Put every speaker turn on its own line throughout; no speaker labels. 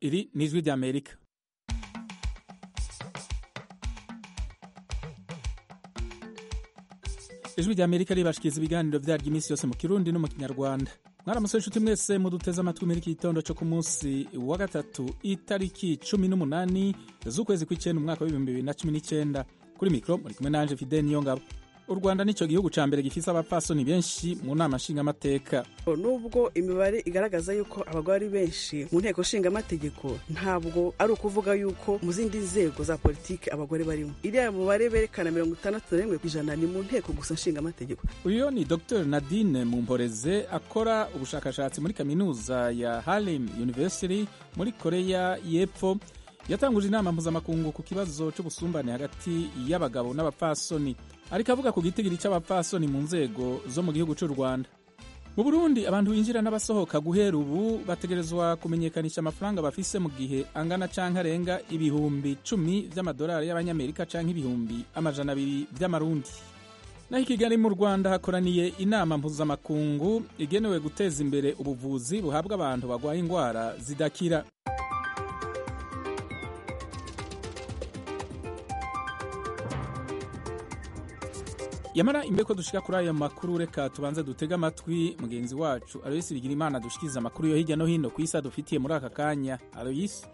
iri ni ijwi ry'amerika ijwi ry'amerika ribashikiriza ibiganiro vyaryo iminsi yose mu kirundi no mu kinyarwanda mwaramutse inshuti mwese muduteze amatwi muri iki gitondo cyo ku munsi wa gatatu itariki cumi n'umunani z'ukwezi kw'icenda umwaka w'ibihumbi bibiri na cumi n'icenda kuri mikro muri kumwe nanje fidel niyongabo u rwanda nico gihugu ca mbere gifise abapfasoni benshi mu nama nshingamateka
nubwo imibare igaragaza yuko abagore ari benshi mu nteko nshingamategeko ntabwo ari ukuvuga yuko mu zindi nzego za politiki abagore barimo iriya mubare berekana mirongo itandatu na rimwe ku ijana ni mu nteko gusa nshingamategeko
uyu ni dr nadine mumporeze akora ubushakashatsi muri kaminuza ya harlem university muri koreya y'epfo yatanguje inama mpuzamakungu ku kibazo c'ubusumbane hagati y'abagabo n'abapfasoni ariko avuga ku gitigiri c'abapfasoni mu nzego zo mu gihugu c'u rwanda mu burundi abantu binjira n'abasohoka guhera ubu bategerezwa kumenyekanisha amafaranga bafise mu gihe angana canke arenga ibihumbi cumi vy'amadolari y'abanyamerika canke ibihumbi amajana abiri vy'amarundi naho i kigali mu rwanda hakoraniye inama mpuzamakungu igenewe guteza imbere ubuvuzi buhabwa abantu bagwaye ingwara zidakira yamara imbere ko dushika kuri ayo makuru reka tubanze dutege amatwi mugenzi wacu aloyisi bigira imana dushikiriza amakuru yo hirya no hino ku isi adufitiye muri aka kanya aloyisi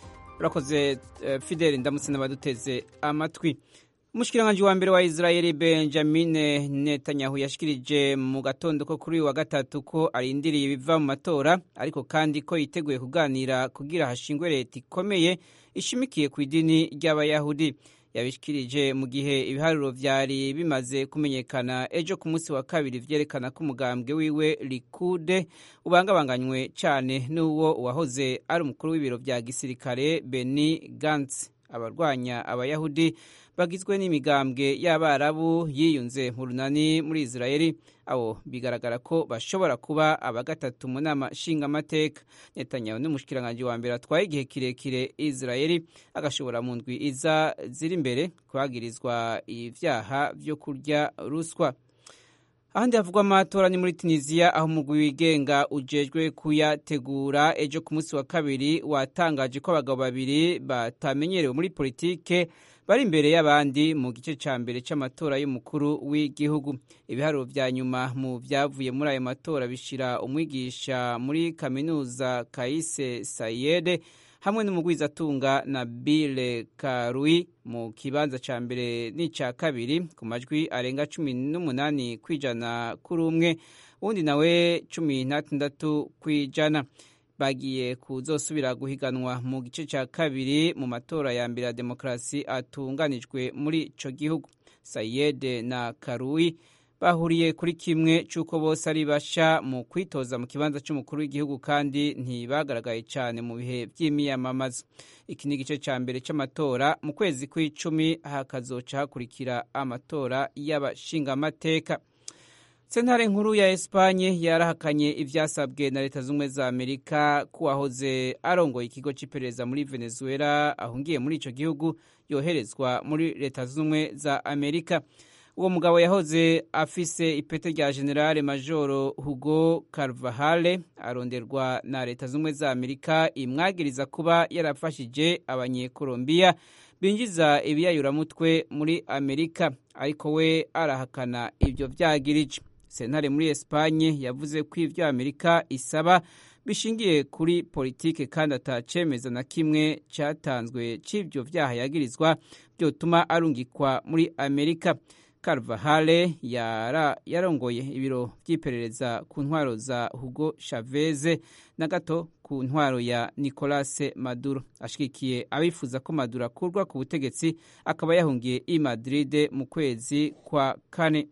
urakoze uh, fideli ndamutse n'abaduteze amatwi umushikiranganji wa mbere wa israeli benjamin netanyahu yashikirije mu gatondo ko kuri uyu wa gatatu ko arindiriye ibiva mu matora ariko kandi ko yiteguye kuganira kugira hashingwe leta ikomeye ishimikiye ku idini ry'abayahudi yabishikirije mu gihe ibiharuro vyari bimaze kumenyekana ejo ku munsi wa kabiri vyerekana ko umugambwe wiwe likude ubangabanganywe cane n'uwo uwahoze ari umukuru w'ibiro vya gisirikare beni gantz abarwanya abayahudi bagizwe n'imigambwe y'abarabu yiyunze mu runani muri israeli abo bigaragara ko bashobora kuba aba gatatu mu nama nshingamateka netanyahu n'umushikiranganji wa mbere atwaye igihe kirekire israeli agashobora mu ndwi iza ziri imbere kuhagirizwa ivyaha vyo kurya ruswa ahandi havugwa amatora ni muri tunisiya aho umugwi wigenga ujejwe kuyategura ejo ku munsi wa kabiri watangaje ko abagabo babiri batamenyerewe muri politike bari imbere y'abandi mu gice cya mbere cy'amatora y'umukuru w'igihugu ibiharuro vya nyuma mu vyavuye muri ayo matora bishira umwigisha muri kaminuza kaise sayede hamwe n'umugwizatunga na bile karui mu kibanza ca mbere n'ica kabiri ku majwi arenga cumi n'umunani kw'ijana kuri umwe uwundi nawe cumi n'atandatu kw'ijana bagiye kuzosubira guhiganwa mu gice cya kabiri mu matora ya mbere ya demokarasi atunganijwe muri ico gihugu sayede na karui bahuriye kuri kimwe cy'uko bose ari basha mu kwitoza mu kibanza cy'umukuru w'igihugu kandi ntibagaragaye cyane mu bihe by'imiyamamazo iki ni igice cya mbere cy'amatora mu kwezi kw'icumi hakazoca hakurikira amatora y'abashingamateka sentare nkuru ya esipanye yarahakanye ivyasabwe na leta z'ubumwe za amerika ko uwahoze arongoye ikigo c'iperereza muri venezuela ahungiye muri ico gihugu yoherezwa muri leta z'ubumwe za amerika uwo mugabo yahoze afise ipete rya generale majoro hugo carvahale aronderwa na leta z'ubumwe za amerika imwagiriza kuba yarafashije abanyekolombiya binjiza ibiyayuramutwe muri amerika ariko we arahakana ivyo vyagirije sentare muri esipanye yavuze ko ivyo amerika isaba bishingiye kuri politike kandi atacemeza na kimwe catanzwe c'ivyo vyaha yagirizwa vyotuma arungikwa muri amerika Carvajale yara yarongoye ibiro vy'iperereza ku ntwaro za Hugo Chavez na gato ku ntwaro ya Nicolas Maduro ashigikiye abifuza ko Maduro akurwa ku butegetsi akaba yahungiye i Madrid mu kwezi kwa kane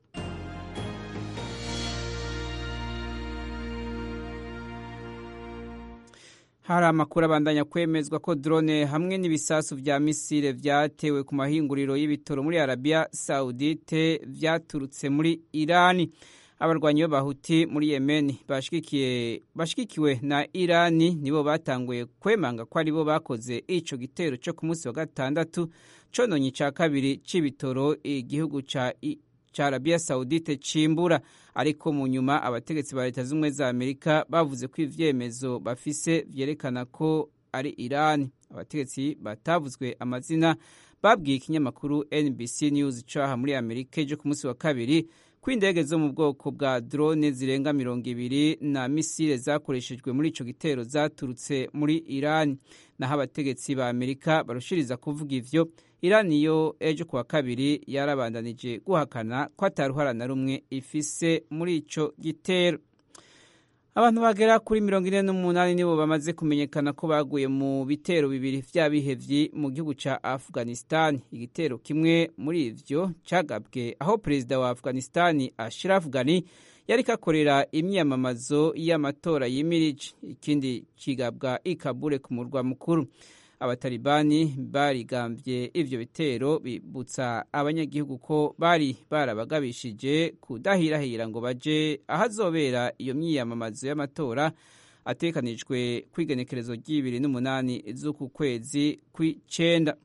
hari amakuru abandanya kwemezwa ko drone hamwe n'ibisasu vya misile vyatewe ku mahinguriro y'ibitoro muri Arabia Saudite vyaturutse muri Irani abarwanyi b'abahuti muri Yemen bashigikiye bashigikiwe na Irani nibo batanguye kwemanga ko aribo bakoze ico gitero cyo ku munsi wa gatandatu cononye ca kabiri c'ibitoro igihugu ca ca Arabia Saudite cimbura ariko mu nyuma abategetsi ba leta z'ubumwe za Amerika bavuze ko ivyemezo bafise vyerekana ko ari irani abategetsi batavuzwe amazina babwiye ikinyamakuru nbc news caha muri amerika ejo ku munsi wa kabiri ko indege zo mu bwoko bwa drone zirenga mirongo ibiri na misile zakoreshejwe muri ico gitero zaturutse muri irani naho abategetsi ba amerika barushiriza kuvuga ivyo irani yo ejo kuwa kabiri yarabandanije guhakana ko ataruhara na rumwe ifise muri ico gitero abantu bagera kuri mirongo ine n'umunani nibo bamaze kumenyekana ko baguye mu bitero bibiri vy'abihevyi mu gihugu ca afghanistan igitero kimwe muri ivyo cagabwe aho perezida wa afghanistan ashraf ghani yariko akorera imyiyamamazo y'amatora yimirije ikindi kigabwa ikabure ku murwa mukuru abatalibani barigambye ivyo bitero bibutsa abanyagihugu ko bari barabagabishije kudahirahira ngo baje ahazobera iyo myiyamamazo y'amatora atekanijwe kw'igenekerezo ry'ibiri n'umunani z'uku kwezi kw'icenda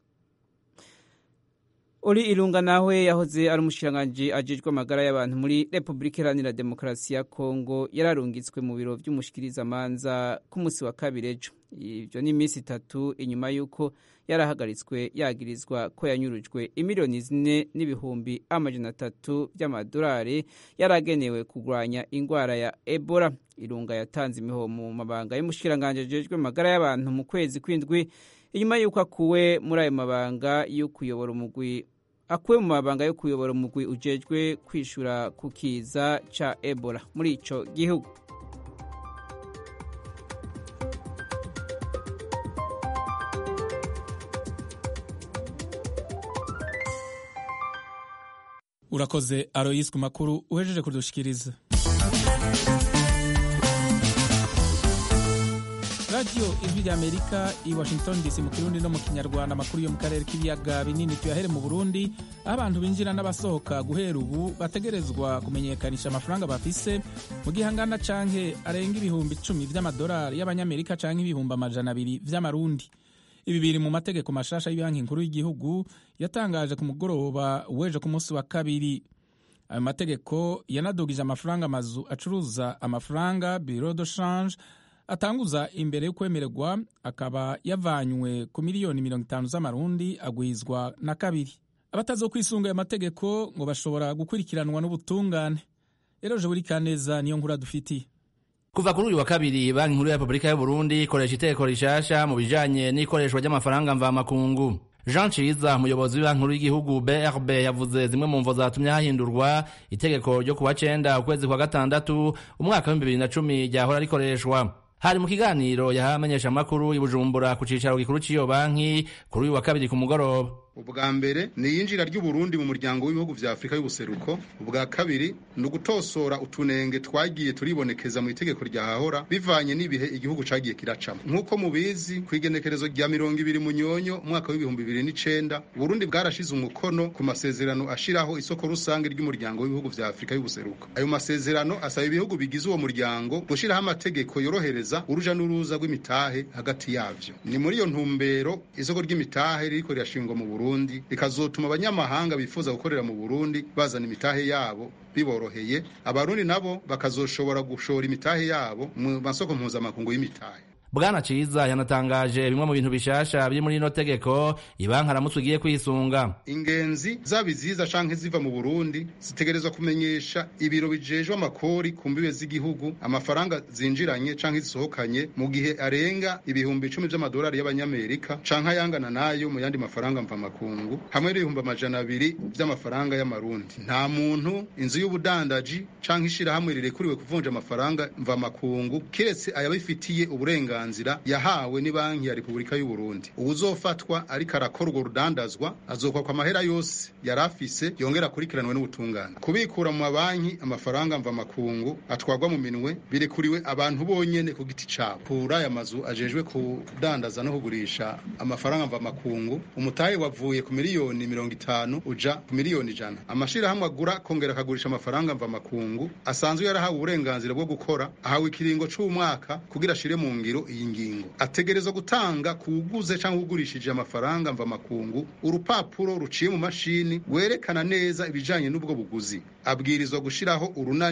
uri irunga nawe yahoze ari umushikiranganji ajejwe amagara y'abantu muri repubulika iharanira demokarasi ya kongo yararungitswe mu biro vy'umushikirizamanza ku munsi wa kabiri ejo ivyo ni iminsi itatu inyuma y'uko yarahagaritswe yagirizwa ko yanyurujwe imiliyoni zine n'ibihumbi amajana atatu vy'amadolari yaragenewe kurwanya ingwara ya ebola irunga yatanze imihoho mu mabanga y'umushikiranganji ajejwe amagara y'abantu mu kwezi kw'indwi inyuma y'uko akuwe muri ayo mabanga yo kuyobora umugwi akuwe mu mabanga yo kuyobora umugwi ujejwe kwishura ku kiza ca ebola muri ico gihugu
urakoze aroyisi ku makuru uhejeje kudushikiriza radiyo ijwi rya amerika i washington dc mu kirundi no mu kinyarwanda amakuru yo mu karere k'ibiyaga binini tuyahere mu burundi aho abantu binjira n'abasohoka guhera ubu bategerezwa kumenyekanisha amafaranga bafise mu gihe angana canke arenga ibihumbi icumi vy'amadolari y'abanyamerika canke ibihumbi amajana abiri vy'amarundi ibi biri mu mategeko mashasha y'ibanki nkuru y'igihugu yatangaje ku mugoroba w'ejo ku munsi wa kabiri ayo mategeko yanadugije amafaranga amazu acuruza amafaranga biro de change atanguza imbere yo kwemererwa akaba yavanywe ku miliyoni mirongo itanu z'amarundi agwizwa na kabiri abatazokwisunga ayo mategeko ngo bashobora gukurikiranwa n'ubutungane rero je buri kaneza niyo nkuru dufitiye
kuva kuri uyu wa kabiri banki nkuru ya repubulika y'uburundi ikoresha iteko rishasha mu bijanye n'ikoreshwa ry'amafaranga mvamakungu jean ciza umuyobozi w'ibanki nkuru y'igihugu brb yavuze zimwe mu mvo zatumye hahindurwa itegeko ryo kuwa cenda ukwezi kwa gatandatu umwaka w'ibihumbi bibiri na cumi ryahora rikoreshwa hari mu kiganiro yahawe amenyeshamakuru i bujumbura ku cicaro gikuru c'iyo banki kuri uyu wa kabiri ku mugoroba
ubwa mbere ni iyinjira ry'uburundi mu muryango w'ibihugu vya afurika y'ubuseruko ubwa kabiri ni ugutosora utunenge twagiye turibonekeza mu itegeko ryahahora bivanye n'ibihe igihugu cagiye kiracamo nk'uko mubizi ku igenekerezo rya mirongo ibiri munyonyo umwaka w'ibihumbi bibiri n'icenda uburundi bwarashize umukono ku masezerano ashiraho isoko rusange ry'umuryango w'ibihugu vya afurika y'ubuseruko ayo masezerano asaba ibihugu bigize uwo muryango gushiraho amategeko yorohereza uruja n'uruza rw'imitahe hagati yavyo ni muri iyo ntumbero isoko ry'imitahe ririko rirashingwa mu burundi Burundi rikazotuma abanyamahanga bifuza gukorera mu Burundi bazana imitahe yabo biboroheye abarundi nabo bakazoshobora gushora imitahe yabo mu masoko mpuzamakungu y'imitahe
bwana ciza yanatangaje bimwe mu bintu bishasha biri muri ino tegeko ibanki aramutse ugiye kwisunga
ingenzi zaba iziza canke ziva mu burundi zitegerezwa kumenyesha ibiro bijejwe amakori ku mbibe z'igihugu amafaranga zinjiranye canke zisohokanye mu gihe arenga ibihumbi icumi vy'amadolari y'abanyamerika canke ayangana nayo mu yandi mafaranga mvamakungu hamwe n'ibihumbi amajana abiri vy'amafaranga y'amarundi nta muntu inzu y'ubudandaji canke ishirahamwe rirekuriwe kuvunja amafaranga mvamakungu kiretse ayabifitiye uburenganzira uburenganzira yahawe ni banki ya Repubulika y'u Burundi uwuzofatwa ariko arakora urwo rudandazwa azokwakwa amahera yose yari afise yongera akurikiranwe n'ubutungane kubikura mu mabanki amafaranga mva makungu atwarwa mu minwe birekuriwe abantu bonyene ku giti cabo kuri aya mazu ajejwe kudandaza no kugurisha amafaranga mva makungu umutahe wavuye ku miliyoni mirongo itanu uja ku miliyoni ijana amashirahamwe agura kongera akagurisha amafaranga mva makungu asanzwe yarahawe uburenganzira bwo gukora ahawe ikiringo c'umwaka kugira ashire mu ngiro iyi ngingo ategerezwa gutanga kuwuguze cyangwa ugurishije amafaranga mva makungu urupapuro ruciye mu mashini werekana neza ibijanye n'ubwo buguzi abwirizwa gushiraho urunani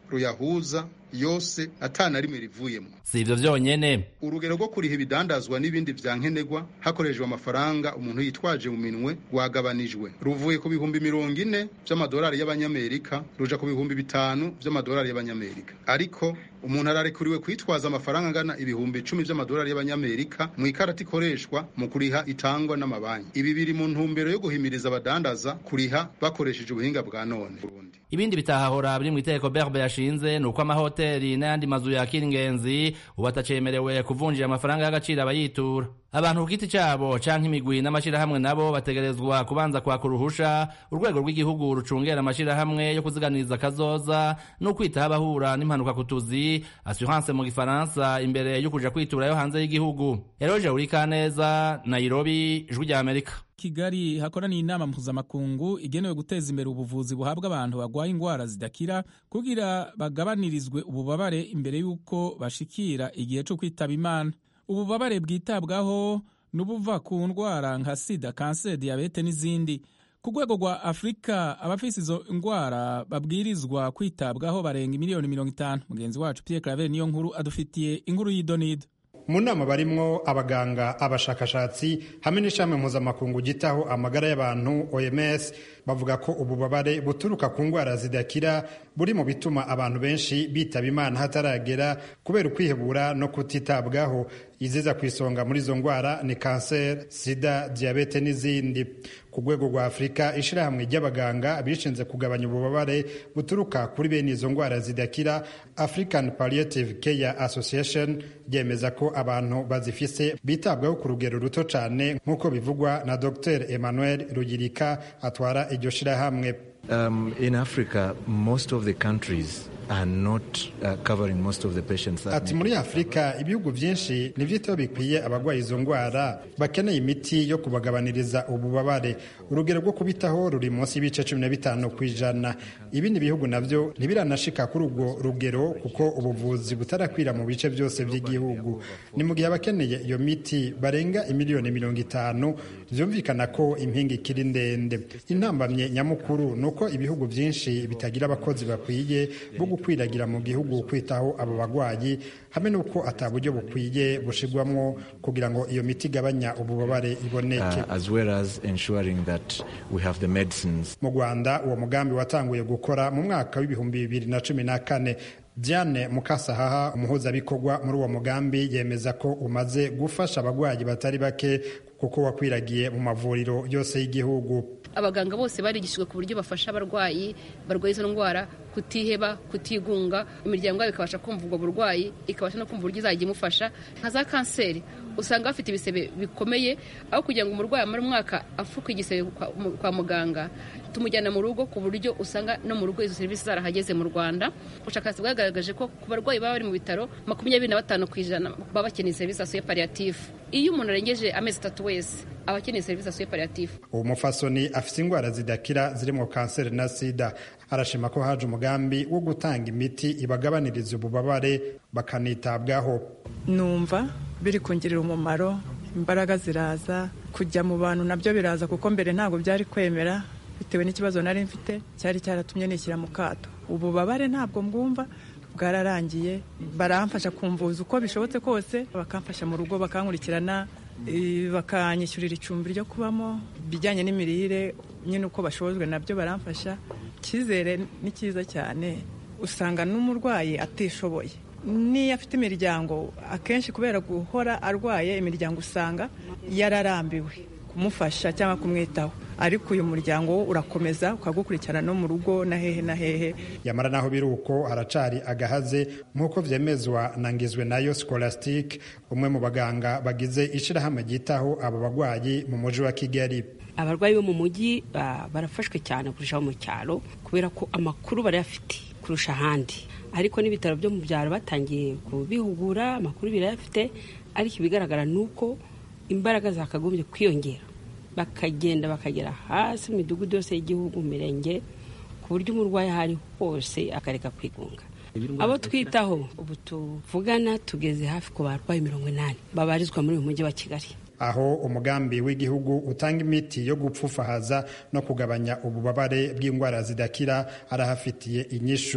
ruyahuza yose atana rimwe rivuyemo
si ivyo vyonyene
urugero rwo kuriha ibidandazwa n'ibindi vya nkenerwa hakoreshejwe amafaranga umuntu yitwaje mu minwe rwagabanijwe ruvuye ku bihumbi mirongo ine vy'amadolari y'abanyamerika ruja ku bihumbi bitanu vy'amadolari y'abanyamerika ariko umuntu ararekuriwe kwitwaza amafaranga angana ibihumbi icumi vy'amadolari y'abanyamerika mu ikarata ikoreshwa mu kuriha itangwa n'amabanki ibi biri mu ntumbero yo guhimiriza abadandaza kuriha bakoresheje ubuhinga bwa none
ibindi bitahahora biri mu iteko berbe yashinze ni uko amahoteli n'ayandi mazu yakira ingenzi ubu atacemerewe kuvunjira amafaranga y'agaciro abayitura abantu ku giti cyabo canke imigwi n'amashirahamwe nabo bategerezwa kubanza kwaka uruhusha urwego rw'igihugu rucungera amashirahamwe yo kuziganiriza akazoza no kwitaho abahura n'impanuka ku tuzi assurance mu gifaransa imbere yo kuja kwiturayo hanze y'igihugu eroje urikaneza nairobi ijwi rya amerika
kigali hakoraniye inama mpuzamakungu igenewe guteza imbere ubuvuzi buhabwa abantu barwaye indwara zidakira kugira bagabanirizwe ububabare imbere y'uko bashikira igihe cyo kwitaba imana ububabare bwitabwaho n'ubuva ku ndwara nka sida kanseri diyabete n'izindi ku rwego rwa afurika abafise izo ndwara babwirizwa kwitabwaho barenga miliyoni mirongo itanu mugenzi wacu pierre claver niyo nkuru adufitiye inkuru y'idonido
mu nama barimwo abaganga abashakashatsi hamwe n'ishami mpuzamakungu gitaho amagara y'abantu oms bavuga ko ububabare buturuka ku ndwara zidakira buri mu bituma abantu benshi bitaba imana hataragera kubera ukwihebura no kutitabwaho iziza ku isonga muri izo ndwara ni kanseri sida diyabete n'izindi ku rwego rwa afurika ishyirahamwe ry'abaganga bishinze kugabanya ububabare buturuka kuri bene izo ndwara zidakira african palliative care association ryemeza ko abantu bazifise bitabwaho ku rugero ruto cyane nk'uko bivugwa na dr emmanuel rugirika atwara iryo shyirahamwe
Um, in Africa, most of the countries are not uh, covering most of the patients. that
ati
need
muri afurika ibihugu byinshi ntibyitaho bikwiye abarwaye izo ndwara bakeneye imiti yo kubagabaniriza ububabare urugero rwo kubitaho ruri munsi y'ibice cumi na bitanu ku ijana ibindi bihugu nabyo ntibiranashika kuri urwo rugero kuko ubuvuzi butarakwira mu bice byose by'igihugu ni mu gihe abakeneye iyo miti barenga imiliyoni mirongo itanu byumvikana ko impinga ikiri ndende intambamye nyamukuru ni uko ibihugu byinshi bitagira abakozi bakwiye bo gukwiragira mu gihugu kwitaho abo bagwayi hamwe n'uko ata buryo bukwiye bushirwamwo kugira ngo iyo miti igabanya ububabare iboneke
uh, as well as ensuring that we have the medicines.
mu rwanda uwo mugambi watanguye gukora mu mwaka w'ibihumbi bibiri na cumi na kane diane mukasahaha umuhuzabikorwa muri uwo mugambi yemeza ko umaze gufasha abagwayi batari bake kuko wakwiragiye mu mavuriro yose y'igihugu
abaganga bose barigishijwe ku buryo bafasha abarwayi barwaye izo ndwara kutiheba kutigunga imiryango yabo ikabasha kumva ubwo burwayi ikabasha no kumva uburyo izajya imufasha nka za kanseri usanga bafite ibisebe bikomeye aho kugira ngo umurwayi amare umwaka apfuka igisebe kwa, mu- kwa muganga tumujyana mu rugo ku buryo usanga no mu rugo izo serivisi zarahageze mu rwanda ubushakashatsi bwagaragaje ko ku barwayi baba bari mu bitaro makumyabiri na batanu ku ijana baba bakeneye serivisi asuye pariyatifu iyo umuntu arengeje amezi atatu wese aba akeneye serivisi asuye pariyatifu
uwo mufasoni afite indwara zidakira zirimo kanseri na sida arashima ko haje umugambi wo gutanga imiti ibagabaniriza ububabare bakanitabwaho
numva biri kungirira umumaro imbaraga ziraza kujya mu bantu nabyo biraza kuko mbere ntabwo byari kwemera bitewe n'ikibazo nari mfite cyari cyaratumye nishyira mu kato ububabare ntabwo mbwumva bwararangiye baramfasha kumvuza uko bishobotse kose bakamfasha mu rugo bakankurikirana eh, bakanyishyurira icumbi ryo kubamo ibijyanye n'imirire nyine uko bashobojwe nabyo baramfasha icyizere ni cyiza cyane usanga n'umurwayi atishoboye n'iyo afite imiryango akenshi kubera guhora arwaye imiryango usanga yararambiwe kumufasha cyangwa kumwitaho ariko uyu muryango wo urakomeza ukagukurikirana no mu rugo na hehe na hehe
yamara naho biri uko haracari agahaze nk'uko vyemezwa na ngizwe nayo scholastic umwe mu baganga bagize ishirahamwe ryitaho abo bagwayi mu muji wa kigali
abarwayi bo mu mujyi ba- barafashwe cyane kurushaho mu cyaro kubera ko amakuru barayafite kurusha ahandi ariko n'ibitaro byo mu byaro batangiye kubihugura amakuru birayafite ariko ibigaragara ni uko imbaraga zakagombye kwiyongera bakagenda bakagera hasi mu midugudu yose y'igihugu mu mirenge ku buryo umurwayi aho ari hose akareka kwigunga abo twitaho ubu tuvugana tugeze hafi ku barwayi mirongo inani babarizwa muri uyu mujyi wa kigali
aho umugambi w'igihugu utanga imiti yo gupfufahaza no kugabanya ububabare bw'indwara zidakira arahafitiye inyishu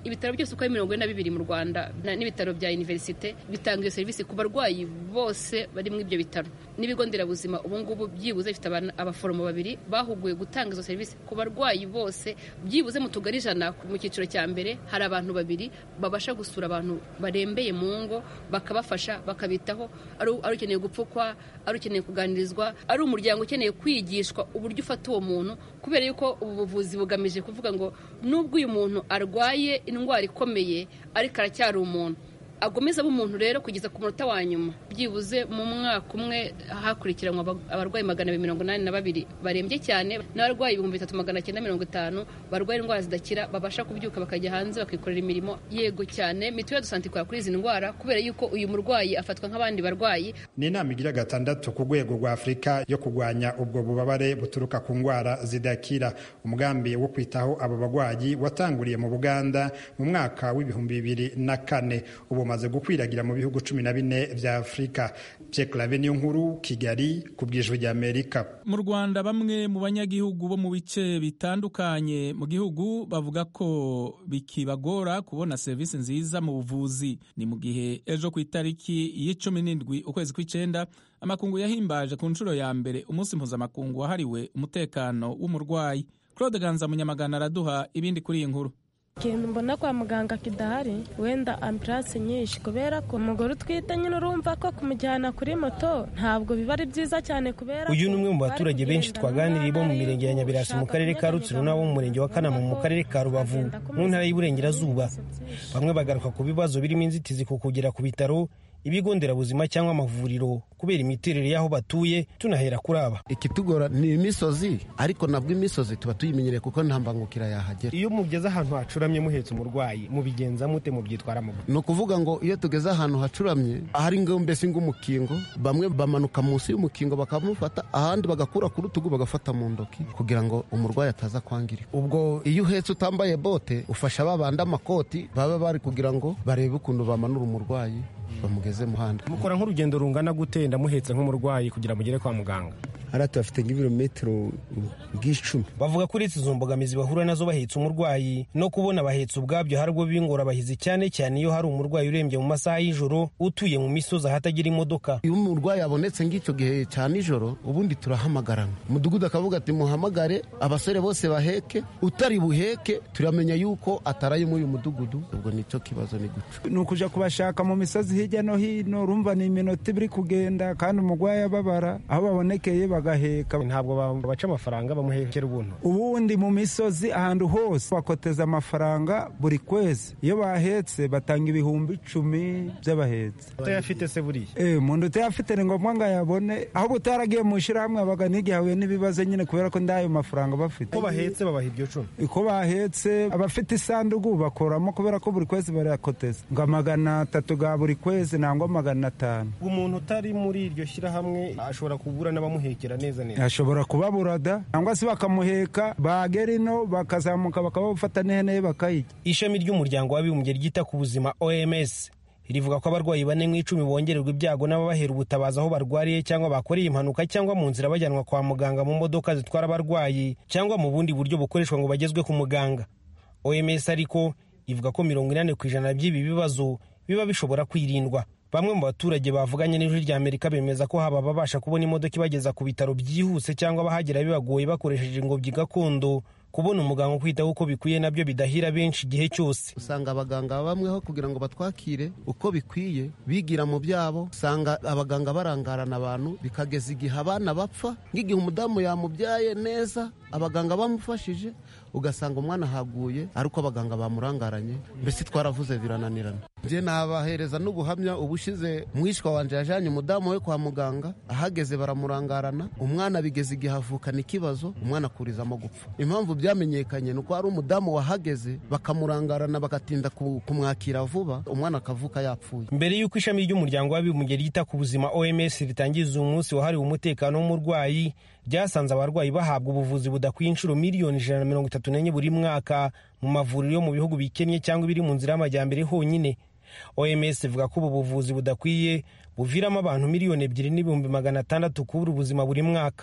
ibitaro byose uko ari mirongo ine na bibiri mu rwanda n'ibitaro bya univerisite bitanga iyo serivisi ku barwayi bose bari muri ibyo bitaro n'ibigo nderabuzima ubu ngubu byibuze bifite abaforomo babiri bahuguye gutanga izo serivisi ku barwayi bose byibuze mu tugari ijana mu cyiciro cya mbere hari abantu babiri babasha gusura abantu barembeye mu ngo bakabafasha bakabitaho ari ukeneye gupfukwa ari ukeneye kuganirizwa ari umuryango ukeneye kwigishwa uburyo ufata uwo muntu kubera yuko ubu buvuzi bugamije kuvuga ngo nubwo uyu muntu arwaye indwara ikomeye ariko aracyari umuntu agomeza aba umuntu rero kugeza ku munota wa nyuma byibuze mu mwaka umwe hakurikiranwa abarwayi magana abiri mirongo inani na babiri barembye cyane n'abarwayi ibihumbi bitatu magana cyenda mirongo itanu barwaye indwara zidakira babasha kubyuka bakajya hanze bakikorera imirimo yego cyane mituweli de sante ikora kuri izi ndwara kubera yuko uyu murwayi afatwa nk'abandi barwayi
ni inama igira gatandatu ku rwego rwa afurika yo kurwanya ubwo bubabare buturuka ku ndwara zidakira umugambi wo kwitaho abo barwayi watanguriye mu buganda mu mwaka w'ibihumbi bibiri na kane ubu bumaze gukwiragira mu bihugu cumi na bine vya afurika pyeklave niyo nkuru kigali ku bwijwi rya amerika
mu rwanda bamwe mu banyagihugu bo mu bice bitandukanye mu gihugu bavuga ko bikibagora kubona serivisi nziza mu buvuzi ni mu gihe ejo ku itariki y'icumi n'indwi ukwezi kw'icenda amakungu yahimbaje ku nshuro ya mbere umunsi mpuzamakungu wahariwe umutekano w'umurwayi claude ganza munyamagana araduha ibindi kuri iyi nkuru
ikintu mbona kwa muganga kidahari wenda ambiranse nyinshi kubera ko umugore utwite nyine urumva ko kumujyana kuri moto ntabwo biba ari byiza cyane kubera
uyu ni umwe mu baturage benshi twaganiriye bo mu mirenge ya nyabirasi mu karere ka rutsiro n'abo mu murenge wa kanama mu karere ka rubavu mu ntara y'uburengerazuba bamwe bagaruka ku bibazo birimo inzitizi ku kugera ku bitaro ibigo nderabuzima cyangwa amavuriro kubera imiterere y'aho batuye tunahera kuri aba
ikitugora ni imisozi ariko nabwo imisozi tuba tuyimenyereye kuko nta mbangukira yahagera
iyo mugeze ahantu hacuramye muhetse umurwayi mubigenza mute mubyitwara mu
ni ukuvuga ngo iyo tugeze ahantu hacuramye ahari ngo mbese ng'umukingo bamwe bamanuka munsi y'umukingo bakamufata ahandi bagakura ku rutugu bagafata mu ntoki kugira ngo umurwayi ataza kwangirika ubwo iyo uhetse utambaye bote ufasha babandi amakoti baba bari kugira ngo barebe ukuntu bamanura umurwayi bamugeze muhanda
mukora nk'urugendo rungana gute ndamuhetse nk'umurwayi kugira mugere kwa muganga
hariya tuhafite nk'ibirometero bw'icumi
bavuga ko uretse izo mbogamizi bahura nazo bahetse umurwayi no kubona abahetse ubwabyo hari ubwo b'ingorabahizi cyane cyane iyo hari umurwayi urembye mu masaha y'ijoro utuye mu misozi ahatagira imodoka
iyo umurwayi abonetse ng'icyo gihe cya nijoro ubundi turahamagarana umudugudu akavuga ati muhamagare abasore bose baheke utari buheke turamenya yuko ataraye muri uyu mudugudu ubwo nicyo kibazo ni guca
ni ukuja kubashaka mu misozi hirya no hino urumva ni iminota ibiri kugenda kandi umurwayi ababara aho babonekeye bagaheka
ntabwo baca amafaranga bamuhekera ubuntu
ubundi mu misozi ahantu hose bakoteza amafaranga buri kwezi iyo bahetse batanga ibihumbi icumi by'abahetse
utayafite se buriya
eh umuntu utayafite ni ngombwa ngo ayabone ahubwo utaragiye mu ishyirahamwe abaga n'igihe ahuye n'ibibazo nyine kubera ko ndayo mafaranga bafite
ko bahetse babaha ibyo cumi
uko bahetse abafite isanduku bakoramo kubera ko buri kwezi barayakoteza ngo amagana atatu ga buri kwezi nangwa magana atanu
umuntu utari muri iryo shyirahamwe ashobora kubura n'abamuhekera neza neza
ashobora kubabura da cyangwa se bakamuheka bagera ino bakazamuka bakabafata n'ihene ye bakayirya
ishami ry'umuryango w'abibumbye ryita ku buzima oms rivuga ko abarwayi bane mu icumi bongererwa ibyago n'ababahera ubutabazi aho barwariye cyangwa bakoreye impanuka cyangwa mu nzira bajyanwa kwa muganga mu modoka zitwara abarwayi cyangwa mu bundi buryo bukoreshwa ngo bagezwe ku muganga oms ariko ivuga ko mirongo inani ku ijana by'ibi bibazo biba bishobora kwirindwa bamwe mu baturage bavuganye n'ijwi rya amerika bemeza ko haba ababasha kubona imodoka ibageza ku bitaro byihuse cyangwa abahagera bibagoye bakoresheje ingobyi gakondo kubona umuganga ukwitaho uko bikwiye nabyo bidahira benshi igihe cyose
usanga abaganga bamweho kugira ngo batwakire uko bikwiye bigira mu byabo usanga abaganga barangarana abantu bikageza igihe abana bapfa nk'igihe umudamu yamubyaye neza abaganga bamufashije ugasanga umwana ahaguye ariko abaganga bamurangaranye mbese twaravuze birananirana njye nabahereza n'ubuhamya ubushize mwishwa wanje yajyanye umudamu we kwa muganga ahageze baramurangarana umwana bigeze igihe havukana ikibazo umwana akurizamo gupfa impamvu byamenyekanye ni uko hari umudamu wahageze bakamurangarana bagatinda kumwakira vuba umwana akavuka yapfuye
mbere y'uko ishami ry'umuryango w'abibumbye ryita ku buzima oms ritangiza uyu munsi wahariwe umutekano w'umurwayi ryasanze abarwayi bahabwa ubuvuzi budakwiye inshuro miliyoni ijana na mirongo itatu n'enye buri mwaka mu mavuriro yo mu bihugu bikennye cyangwa ibiri mu nzira y'amajyambere honyine oms ivuga ko ubu buvuzi budakwiye buviramo abantu miliyoni ebyiri n'ibihumbi magana atandatu kubura ubuzima buri mwaka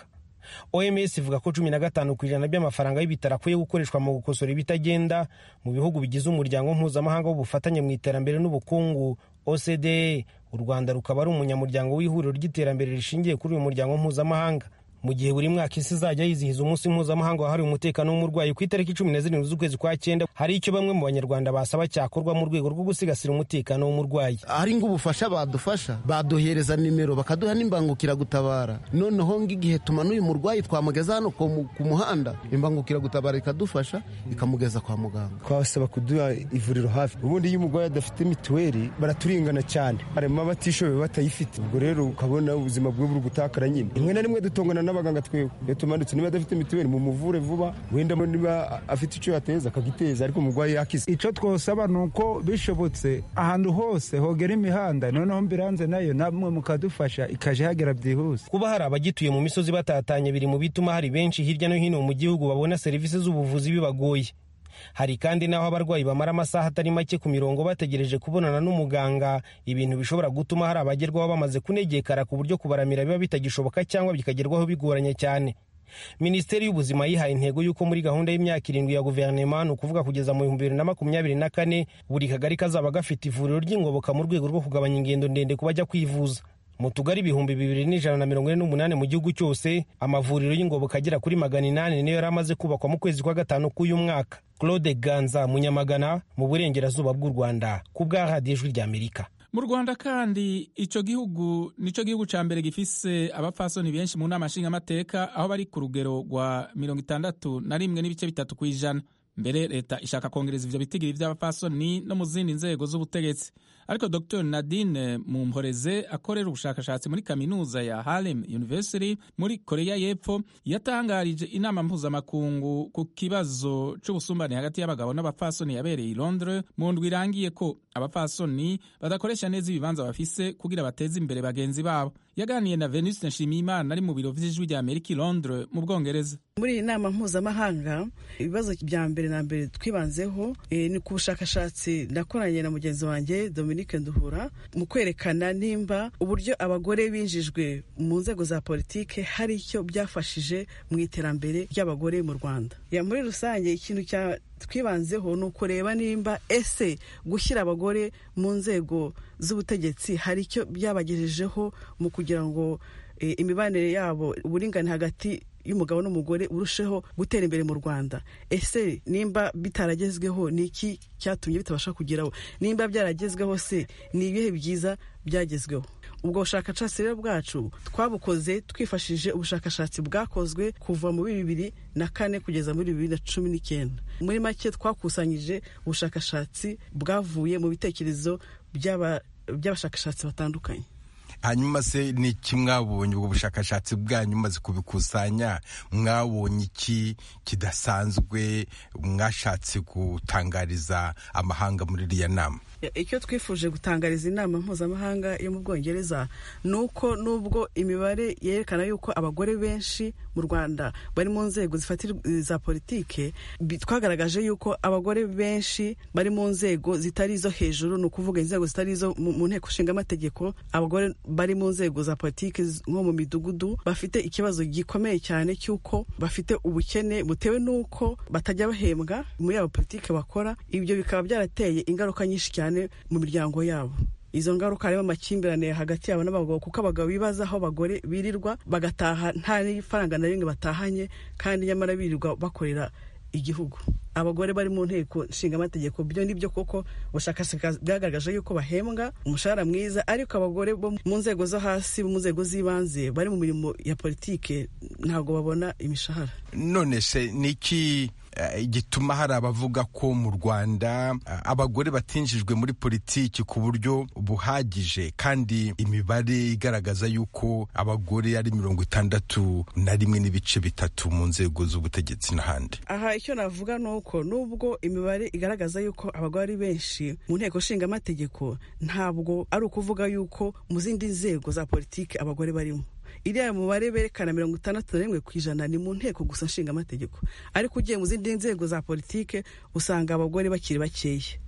oms ivuga ko cumi na gatanu ku ijana by'amafaranga y'ibitaro akwiye gukoreshwa mu gukosora ibitagenda mu bihugu bigize umuryango mpuzamahanga w'ubufatanye mu iterambere n'ubukungu ocde u rwanda rukaba ari umunyamuryango w'ihuriro ry'iterambere rishingiye kuri uyu muryango mpuzamahanga mu gihe buri mwaka isi izajya yizihiza umunsi mpuzamahanga wahariwe umutekano w'umurwayi ku itariki cumi na zirindwi z'ukwezi kwa cyenda hari icyo bamwe mu banyarwanda basaba cyakorwa mu rwego rwo gusigasira umutekano w'umurwayi
ari ng'ubufasha badufasha baduhereza nimero bakaduha n'imbangukiragutabara noneho ng'igihe tumanuye umurwayi twamugeza hano ku muhanda imbangukiragutabara ikadufasha ikamugeza kwa muganga
twasaba kuduha ivuriro hafi ubundi iyo umurwayi adafite mituweli baraturingana cyane harimo abatishoboye batayifite ubwo rero ukabona ubuzima bwe buri gutakara nyine rimwe na rimwe dutongana n'abaganga twewe iyo tumanutse niba adafite mituweli mumuvure vuba wenda niba afite icyo yateza akagiteza ariko umurwayi yakize
icyo twosaba ni uko bishobotse ahantu hose hogera imihanda noneho mbiranze nayo namwe mukadufasha ikaje hagera byihuse
kuba hari abagituye mu misozi batatanye biri mu bituma hari benshi hirya no hino mu gihugu babona serivisi z'ubuvuzi bibagoye hari kandi n'aho abarwayi bamara amasaha atari make ku mirongo bategereje kubonana n'umuganga ibintu bishobora gutuma hari abagerwaho bamaze kunegekara ku buryo kubaramira biba bitagishoboka cyangwa bikagerwaho bigoranye cyane minisiteri y'ubuzima yihaye intego y'uko muri gahunda y'imyaka irindwi ya guverinoma ni ukuvuga kugeza mu bihumbi bibiri na makumyabiri na kane buri kagari kazaba gafite ivuriro ry'ingoboka mu rwego rwo kugabanya ingendo ndende ku bajya kwivuza mu tugari ibihumbi bibiri n'ijana na mirongo ine n'umunani mu gihugu cyose amavuriro y'ingoboka agera kuri magana inani niyo yari amaze kubakwa mu kwezi kwa gatanu k'uyu mwaka claude ganza munyamagana mu burengerazuba bw'u rwanda ku bwa radiyo ijwi ry'amerika
mu rwanda kandi icyo gihugu nicyo gihugu cya mbere gifise abapfasoni benshi mu nama nshingamateka aho bari ku rugero rwa mirongo itandatu na rimwe n'ibice bitatu ku ijana mbere leta ishaka kongereza ivyo bitigiri vy'abapfasoni no mu zindi nzego z'ubutegetsi ariko dr nadine mumporeze akorera ubushakashatsi muri kaminuza ya harlem university muri korea y'epfo yatangarije inama mpuzamakungu ku kibazo c'ubusumbane hagati y'abagabo n'abapfasoni yabereye i londres mu ndwi irangiye ko abapfasoni badakoresha neza ibibanza bafise kugira bateze imbere bagenzi babo yaganiye na venuste nshimiyimana ari mu biro vy'ijwi rya amerika i londres mu bwongereza
muri iyi nama mpuzamahanga ibibazo bya mbere na mbere twibanzeho e, ni ku bushakashatsi nakoranye na mugenzi wanjye dominique nduhura mu kwerekana nimba uburyo abagore binjijwe mu nzego za politike hari icyo byafashije mu iterambere ry'abagore mu rwanda ya muri rusange ikintu cya twibanzeho ni ukureba nimba ese gushyira abagore mu nzego z'ubutegetsi hari icyo byabagejejeho mu kugira ngo e, imibanire yabo uburingane hagati y'umugabo n'umugore urusheho gutera imbere mu rwanda ese nimba bitaragezweho ni iki cyatumye bitabasha kugeraho nimba byaragezweho se ni ibihe byiza byagezweho ubwo bushakashatsi rero bwacu twabukoze twifashishije ubushakashatsi bwakozwe kuva muri bibiri na kane kugeza muri bibiri na cumi n'icyenda muri make twakusanyije ubushakashatsi bwavuye mu bitekerezo by'abashakashatsi batandukanye
hanyuma se ni iki mwabonye ubwo bushakashatsi bwanyu maze kubikusanya mwabonye iki kidasanzwe mwashatse gutangariza amahanga muri iriya nama
icyo twifuje gutangariza inama mpuzamahanga yo mu bwongereza ni uko nubwo imibare yerekana yuko abagore benshi mu rwanda bari mu nzego za politike twagaragaje yuko abagore benshi bari mu nzego zitari izo hejuru ni ukuvuga inzego zitari izo mu nteko ishinga amategeko abagore bari mu nzego za politiki nko mu midugudu bafite ikibazo gikomeye cyane cy'uko bafite ubukene butewe n'uko batajya bahembwa muri abo politiki bakora ibyo bikaba byarateye ingaruka nyinshi cyane mu miryango yabo izo ngaruka harimo amakimbirane hagati yabo n'abagabo kuko abagabo bibaza aho abagore birirwa bagataha nta n'ifaranga na rimwe batahanye kandi nyamara birirwa bakorera igihugu abagore bari mu nteko nshingamategeko byo nibyo koko ubushakashatsi bwagaragaje yuko bahembwa umushahara mwiza ariko abagore bo mu nzego zo hasi mu nzego z'ibanze bari mu mirimo ya politike ntabwo babona imishahara
none se niki gituma hari abavuga ko mu rwanda abagore batinjijwe muri politiki ku buryo buhagije kandi imibare igaragaza yuko abagore ari mirongo itandatu na rimwe n'ibice bitatu mu nzego z'ubutegetsi n'ahandi
aha icyo navuga ni uko nubwo imibare igaragaza yuko abagore ari benshi mu nteko nshingamategeko ntabwo ari ukuvuga yuko mu zindi nzego za politiki abagore barimo iriya mubare berekana mirongo itandatu na rimwe ku ijana ni mu nteko gusa nshingamategeko ariko ugiye mu zindi nzego za politike usanga abagore bakiri bakeya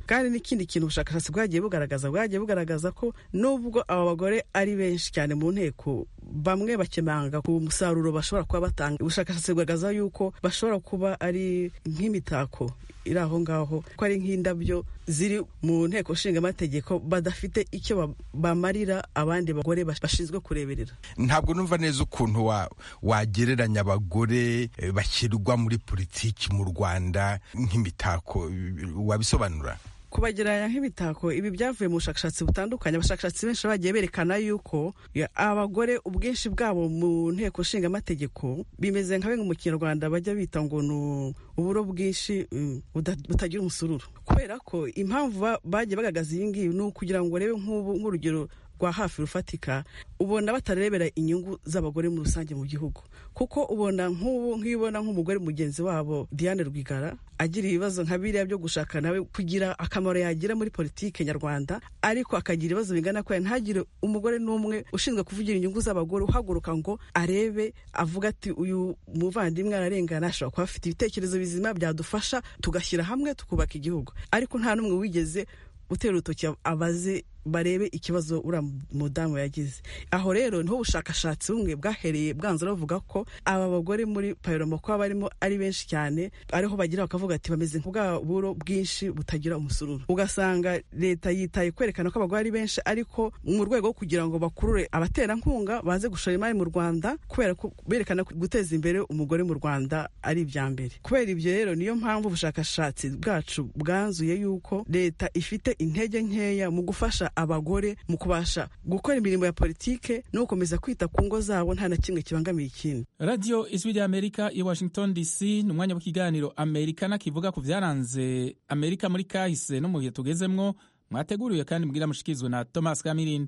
kandi n'ikindi kintu ubushakashatsi bwagiye bugaragaza bwagiye bugaragaza ko nubwo aba bagore ari benshi cyane mu nteko bamwe bakemanga ku musaruro bashobora kuba batanga ubushakashatsi bugaragaza yuko bashobora kuba ari nk'imitako iri aho ngaho ko ari nk'indabyo ziri mu nteko nshingamategeko badafite icyo bamarira abandi bagore bashinzwe kureberera
ntabwo numva neza ukuntu wagereranya abagore bashyirwa muri politiki mu rwanda nk'imitako wabisobanura
kubagereranya nk'imitako ibi byavuye mu bushakashatsi butandukanye abashakashatsi benshi bagiye berekana yuko abagore ubwinshi bwabo mu nteko nshingamategeko bimeze nka bimwe mu kinyarwanda bajya bita ngo ni uburo bwinshi butagira umusururu kubera ko impamvu bagiye bagaragaza iyi ngiyi ni ukugira ngo urebe nk'urugero rwa hafi rufatika ubona batarebera inyungu z'abagore muri rusange mu gihugu kuko ubona nk'ubu nk'iyo ubona nk'umugore mugenzi wabo Diane Rwigara agira ibibazo nka biriya byo gushaka nawe kugira akamaro yagira muri politike nyarwanda ariko akagira ibibazo bingana ko ntagire umugore n'umwe ushinzwe kuvugira inyungu z'abagore uhaguruka ngo arebe avuga ati uyu muvandimwe ararengana ashobora kuba afite ibitekerezo bizima byadufasha tugashyira hamwe tukubaka igihugu ariko nta n'umwe wigeze utera urutoki abaze barebe ikibazo uriya mudamu yagize aho rero niho ubushakashatsi bumwe bwahereye bwanzura bavuga ko aba bagore muri payiroma kuba barimo ari benshi cyane ariho bagira bakavuga ati bameze nk'ubwa buro bwinshi butagira umusururu ugasanga leta yitaye kwerekana ko abagore ari benshi ariko mu rwego rwo kugira ngo bakurure abaterankunga baze gushora imari mu rwanda kubera ko berekana guteza imbere umugore mu rwanda ari ibya mbere kubera ibyo rero niyo mpamvu ubushakashatsi bwacu bwanzuye yuko leta ifite intege nkeya mu gufasha abagore mu kubasha gukora imirimo ya politike no gukomeza kwita ku ngo zabo nta na kimwe kibangamiye ikindi
radiyo ijwi rya amerika i washington dc ni umwanya w'ikiganiro amerika kivuga ku byaranze amerika muri kahise no mu bihe tugezemwo mwateguriwe kandi mbwira mushikirizwe na thomas kamirindi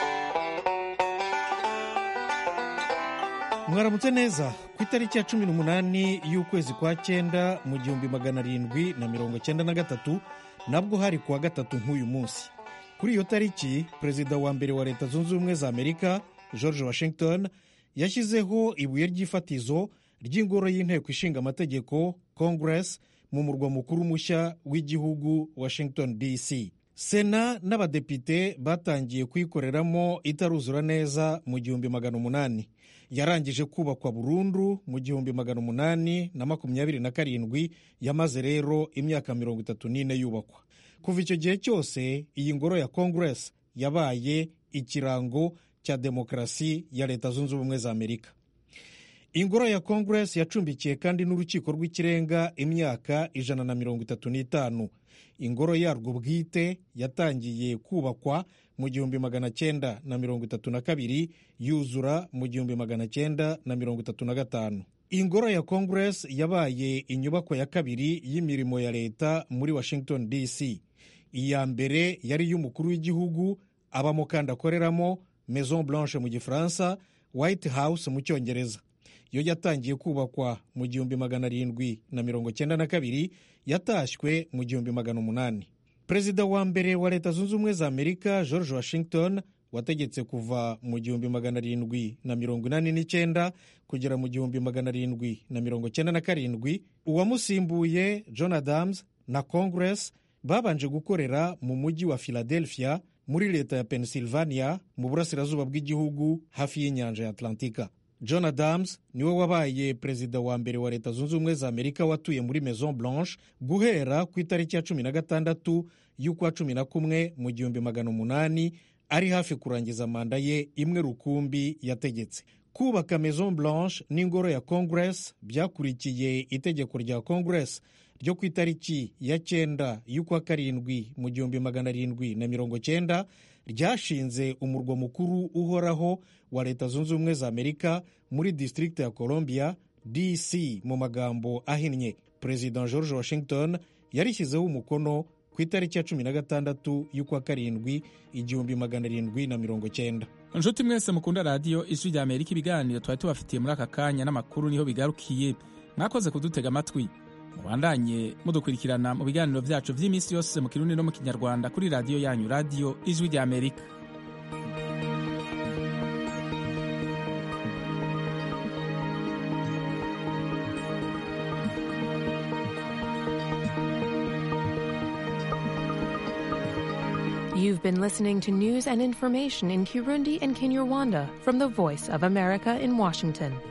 mwaramutse neza ku itariki ya cumi n'umunani y'ukwezi kwa cyenda mu gihumbi magana arindwi na mirongo cyenda na gatatu nabwo hari kuwa gatatu nk'uyu munsi kuri iyo tariki perezida wa mbere wa leta zunze ubumwe za amerika george washington yashyizeho ibuye ry'ifatizo ry'ingoro y'inteko ishinga amategeko congress mu murwa mukuru mushya w'igihugu washington dc sena n'abadepite batangiye kuyikoreramo itaruzura neza mu gihumbi magana umunani yarangije kubakwa burundu mu gihumbi magana umunani na makumyabiri na karindwi yamaze rero imyaka mirongo itatu n'ine yubakwa kuva icyo gihe cyose iyi ngoro ya congress yabaye ikirango cya demokarasi ya leta zunze ubumwe za amerika ingoro ya congress yacumbikiye kandi n'urukiko rw'ikirenga imyaka ijana na mirongo itatu n'itanu ingoro yarwo bwite yatangiye kubakwa mu gihumbi magana cyenda na mirongo itatu na kabiri yuzura mu gihumbi magana cyenda na mirongo itatu na gatanu ingoro ya congress yabaye inyubako ya kabiri y'imirimo ya leta muri washington dc iya mbere yari iy'umukuru w'igihugu abamo kandi akoreramo maison blanche mu gifaransa white house mu cyongereza yo yatangiye kubakwa mu gihumbi magana arindwi na mirongo cyenda na kabiri yatashywe mu gihumbi magana umunani perezida wa mbere wa leta zunze ubumwe za amerika george washington wategetse kuva mu gihumbi magana arindwi na mirongo inani n'icyenda kugera mu gihumbi magana arindwi na mirongo cyenda na karindwi uwamusimbuye john adams na congress babanje gukorera mu mujyi wa philadelphia muri leta ya pennsylvania mu burasirazuba bw'igihugu hafi y'inyanja ya atlantika john adams niwe wabaye perezida wa mbere wa leta zunze ubumwe za amerika watuye muri maison blanche guhera ku itariki ya cumi na gatandatu y'ukwa cumi na kumwe mu gihumbi magana umunani ari hafi kurangiza manda ye imwe rukumbi yategetse kubaka maison blanche n'ingoro ya congress byakurikiye itegeko rya congress ryo ku itariki ya cyenda y'ukwa karindwi mu gihumbi magana arindwi na mirongo cyenda ryashinze umurwa mukuru uhoraho wa leta zunze ubumwe za amerika muri district ya columbia dc mu magambo ahinnye perezida george washington yarishyizeho umukono ku itariki ya cumi na gatandatu y'ukwa karindwi igihumbi magana arindwi na mirongo cyenda
inshuti mwese mukunda radiyo ijwi rya amerika ibiganiro twari tubafitiye muri aka kanya n'amakuru niho bigarukiye mwakoze kudutega amatwi mubandanye mudukurikirana mu biganiro byacu by'iminsi yose mu kirundi no mu kinyarwanda kuri radiyo yanyu radiyo ijwi rya amerika
You've been listening to news and information in Kirundi and Kinyarwanda from the Voice of America in Washington.